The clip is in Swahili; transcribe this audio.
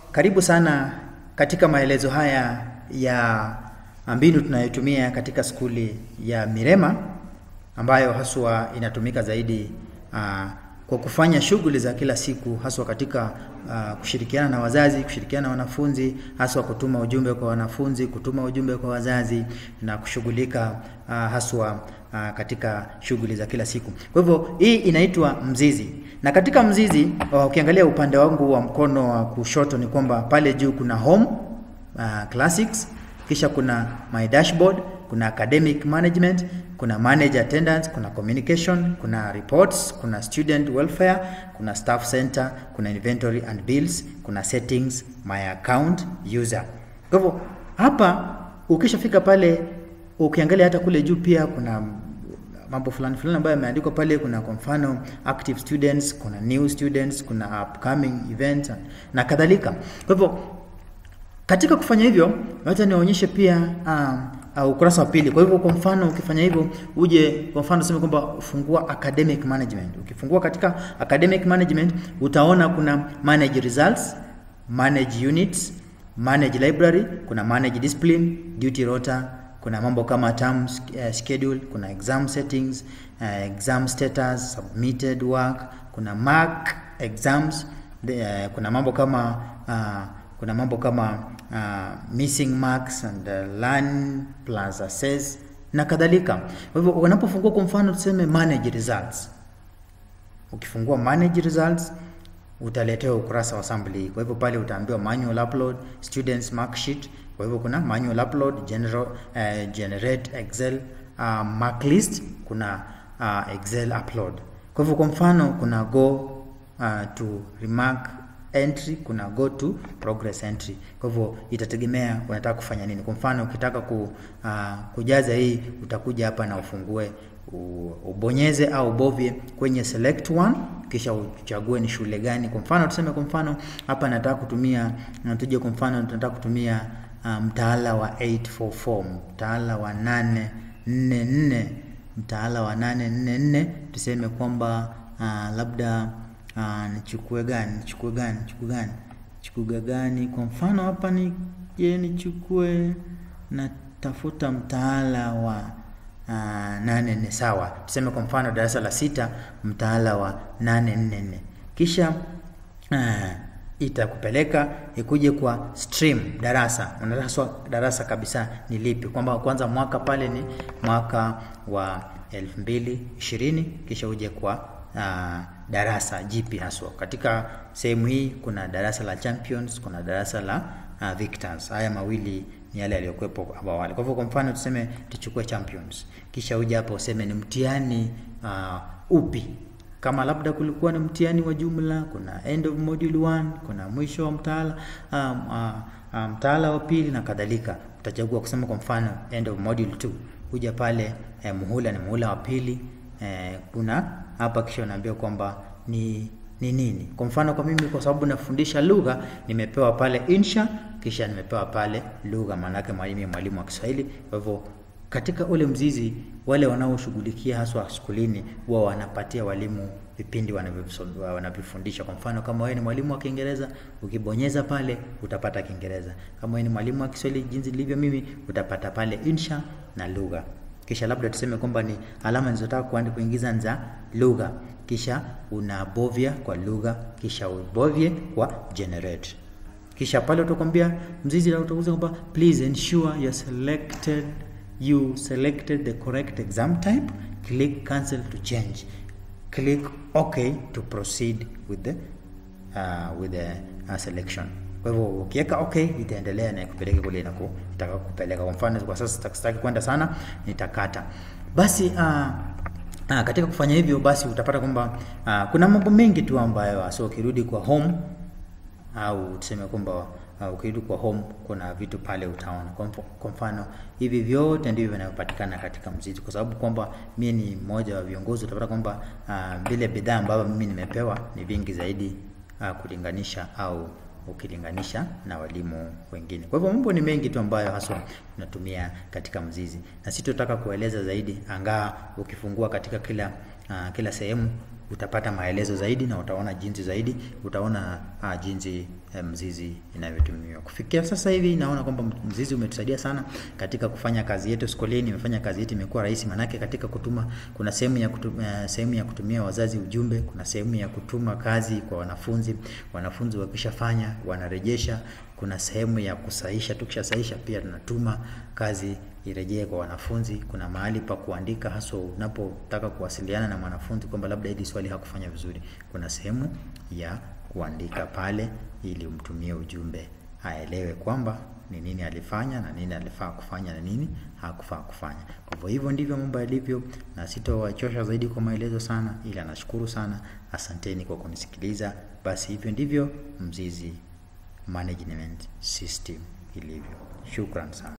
karibu sana katika maelezo haya ya mbinu tunayotumia katika skuli ya Mirema ambayo haswa inatumika zaidi uh, kwa kufanya shughuli za kila siku haswa katika uh, kushirikiana na wazazi, kushirikiana na wanafunzi, haswa kutuma ujumbe kwa wanafunzi, kutuma ujumbe kwa wazazi na kushughulika uh, haswa uh, katika shughuli za kila siku. Kwa hivyo hii inaitwa mzizi, na katika mzizi uh, ukiangalia upande wangu wa mkono wa kushoto ni kwamba pale juu kuna home uh, classics, kisha kuna my dashboard, kuna academic management, kuna manage attendance, kuna communication, kuna reports, kuna student welfare, kuna staff center, kuna inventory and bills, kuna settings, my account, user. Kwa hivyo hapa ukishafika pale ukiangalia hata kule juu pia kuna mambo fulani fulani ambayo yameandikwa pale. Kuna kwa mfano active students, kuna new students, kuna upcoming events na kadhalika. Kwa hivyo katika kufanya hivyo, wacha niwaonyeshe pia um, uh, ukurasa wa pili. Kwa hivyo kwa mfano ukifanya hivyo, uje kwa mfano useme kwamba fungua academic management. Ukifungua katika academic management utaona kuna manage results, manage units, manage library, kuna manage discipline, duty rota, kuna mambo kama term uh, schedule, kuna exam settings, uh, exam status, submitted work, kuna mark exams, the, uh, kuna mambo kama uh, kuna mambo kama uh, missing marks and uh, learn plus assess na kadhalika. Kwa hivyo unapofungua kwa mfano tuseme manage results, ukifungua manage results utaletewa ukurasa wa assembly. Kwa hivyo pale utaambiwa manual upload, students mark sheet. Kwa hivyo kuna manual upload, general, uh, generate excel uh, mark list, kuna uh, excel upload. Kwa hivyo kwa mfano kuna go uh, to remark entry kuna go to progress entry. Kwa hivyo itategemea unataka kufanya nini. Kwa mfano ukitaka ku, uh, kujaza hii utakuja hapa na ufungue ubonyeze au ubovye kwenye select one, kisha uchague ni shule gani. Kwa mfano tuseme, kwa mfano hapa nataka kutumia tuje, kwa mfano tunataka kutumia uh, mtaala wa 844 mtaala wa 844 mtaala wa 844 tuseme kwamba uh, labda Uh, nichukue gani nichukue gani nichukue gani nichukue gani? Kwa mfano hapa ni je, nichukue natafuta mtaala wa uh, nane nne sawa, tuseme kwa mfano darasa la sita mtaala wa nane nne nne kisha uh, itakupeleka ikuje kwa stream darasa, unaraswa darasa kabisa ni lipi, kwamba kwanza mwaka pale ni mwaka wa elfu mbili ishirini kisha uje kwa uh, darasa jipi haswa. Katika sehemu hii kuna darasa la champions, kuna darasa la uh, victors. Haya mawili ni yale yaliyokuwepo hapo awali. Kwa hivyo kwa mfano tuseme tuchukue champions, kisha uje hapo useme ni mtihani uh, upi kama labda kulikuwa na mtihani wa jumla, kuna end of module 1, kuna mwisho wa mtaala um, uh, uh, mtaala wa pili na kadhalika. Utachagua kusema kwa mfano end of module 2, kuja pale eh, muhula ni muhula wa pili eh, kuna hapa kisha unaambia kwamba ni ni nini. Kwa mfano kwa mimi, kwa sababu nafundisha lugha, nimepewa pale insha, kisha nimepewa pale lugha, maana yake mwalimu mwalimu wa Kiswahili. Kwa hivyo katika ule mzizi, wale wanaoshughulikia haswa skulini huwa wanapatia walimu vipindi wanavyofundisha. Kwa mfano kama wewe ni mwalimu wa Kiingereza, ukibonyeza pale utapata Kiingereza. Kama wewe ni mwalimu wa Kiswahili, jinsi nilivyo mimi, utapata pale insha na lugha kisha labda tuseme kwamba ni alama nilizotaka kuandika kuingiza za lugha, kisha unabovya kwa lugha, kisha ubovye kwa generate. Kisha pale utakwambia mzizi na utakuza kwamba please ensure you selected you selected the correct exam type, click cancel to change, click okay to proceed with the uh, with the uh, selection. Kwa hivyo ukiweka okay, itaendelea na ikupeleke kule inakotaka kupeleka. Kwa mfano kwa sasa sitaki kwenda sana, nitakata basi. Uh, uh, katika kufanya hivyo basi utapata kwamba uh, kuna mambo mengi tu ambayo so ukirudi kwa home au tuseme kwamba uh, ukirudi kwa home kuna vitu pale utaona. Kwa mfano hivi vyote ndivyo vinavyopatikana katika mzizi, kwa sababu kwamba mimi ni mmoja wa viongozi, utapata kwamba uh, vile bidhaa ambavyo mimi nimepewa ni vingi zaidi uh, kulinganisha au ukilinganisha na walimu wengine. Kwa hivyo mambo ni mengi tu ambayo haswa tunatumia katika mzizi, na sitotaka kueleza zaidi, angaa ukifungua katika kila uh, kila sehemu utapata maelezo zaidi na utaona jinsi zaidi, utaona uh, jinsi eh, mzizi inavyotumiwa. Kufikia sasa hivi naona kwamba mzizi umetusaidia sana katika kufanya kazi yetu skoleni, imefanya kazi yetu imekuwa rahisi, manake katika kutuma kuna sehemu ya kutumia, sehemu ya kutumia wazazi ujumbe, kuna sehemu ya kutuma kazi kwa wanafunzi, wanafunzi wakishafanya wanarejesha, kuna sehemu ya kusahisha, tukishasahisha pia tunatuma kazi irejee kwa wanafunzi. Kuna mahali pa kuandika, haswa unapotaka kuwasiliana na mwanafunzi kwamba labda hili swali hakufanya vizuri, kuna sehemu ya kuandika pale ili umtumie ujumbe aelewe kwamba ni nini alifanya na nini alifaa kufanya na nini hakufaa kufanya. Kwa hivyo hivyo ndivyo mambo yalivyo, na sitowachosha zaidi kwa maelezo sana, ila nashukuru sana, asanteni kwa kunisikiliza. Basi hivyo ndivyo Mzizi Management System ilivyo. Shukran sana.